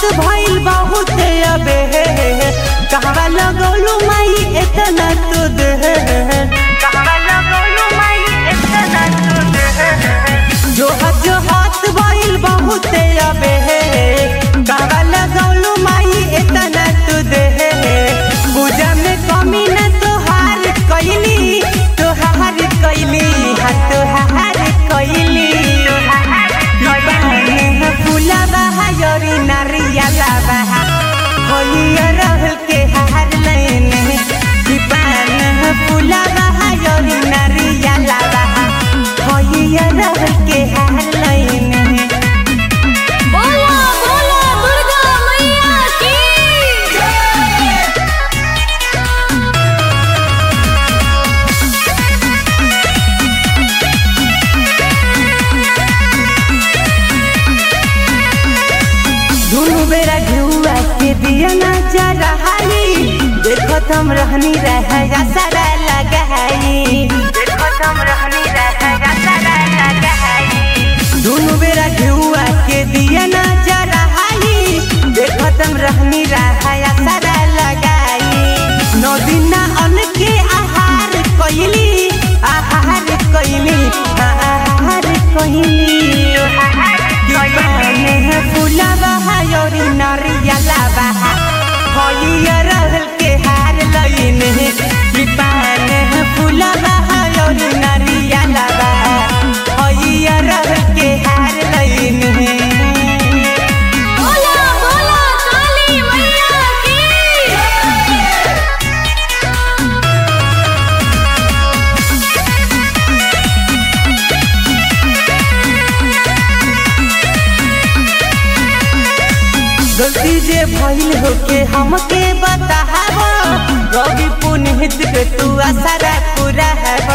भइल बहुत अबे कहवा लगौलू माई इतना तू दे कहवा लगौलू माई इतना तू दे जो हाथ जो हाथ भइल बहुत अबे कहवा लगौलू माई इतना तू दे पूजा में कमी न तोहार कैली तोहार कैली हाँ तोहार कैली फूला बहा योरी नारियला बहा होइया रहल के हार लेने दीपान फूला बहा योरी नारियला बहा होइया रहल के हार लेने बोला बोला दुर्गा मैया की दुनु बेरा घुआ के दिया ना जा रहाई देखो तुम रहनी रह जा सारा लगाई देखो तुम रहनी रह जा सारा लगाई दुनु बेरा घुआ के दिया ना जा रहाई देखो तुम रहनी रह जा सारा लगाई नौ दिन ना अन के आहार कइली आहार कइली आहार कइली दीवाने फूला बहा योरी नारियला बहा होइया रहल के हार लईने दीवाने फूला बहा योरी नारियला बहा होइया रहल के हार लईने बोला बोला काली मैया की गलती जे भइल होके हमके बताहब रवि पुनित के तू असरा पूरा हब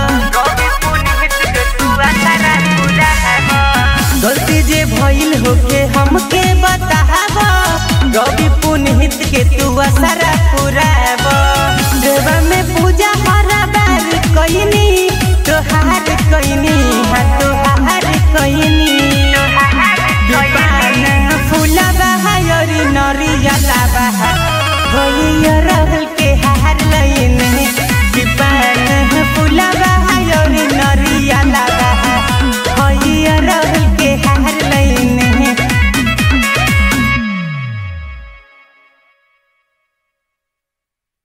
गलती जे भइल होके हमके बताहब रवि पुनित के तू असरा पूरा हब देवा में पूजा हरा बार कइनी तोहार कइनी हाँ तोहार कइनी दीपान फूला बहा योरी नरियला बहा होइया रहल